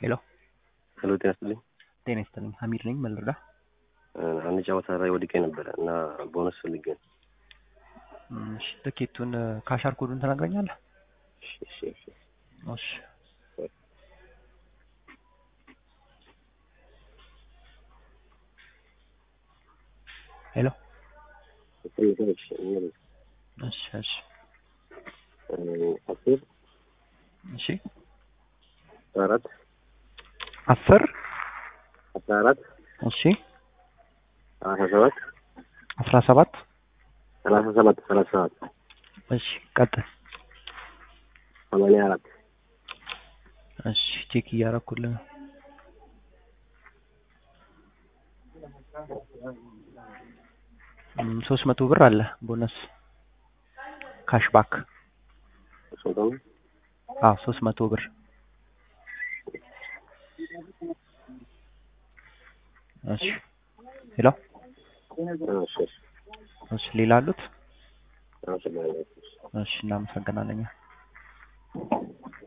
ሄሎ ሄሎ ጤና ይስጥልኝ። ጤና ይስጥልኝ። ሀሚድ ነኝ። ምን ልርዳ? አንድ ጨዋታ ላይ ወድቄ ነበረ እና ቦነስ ፈልጌ ነው። እሺ፣ ትኬቱን ካሻር ኮዱን ትነግረኛለህ? እሺ፣ እሺ፣ እሺ። እሺ ሄሎ እሺ፣ እሺ። እሺ እሺ አስር እሺ አስራ አራት አስር አስራ አራት እሺ ሰላሳ ሰባት አስራ ሰባት ሰላሳ ሰባት ሰላሳ ሰባት እሺ ቀጥል። ሰማንያ አራት እሺ ቼክ እያደረኩልህ ነው። ሶስት መቶ ብር አለ ቦነስ ካሽባክ። ስንት ነው? አዎ ሶስት መቶ ብር እሺ ሄሎ እሺ፣ እሺ። እሺ ሌላ አሉት? አመሰግናለሁ። እሺ እናመሰግናለን።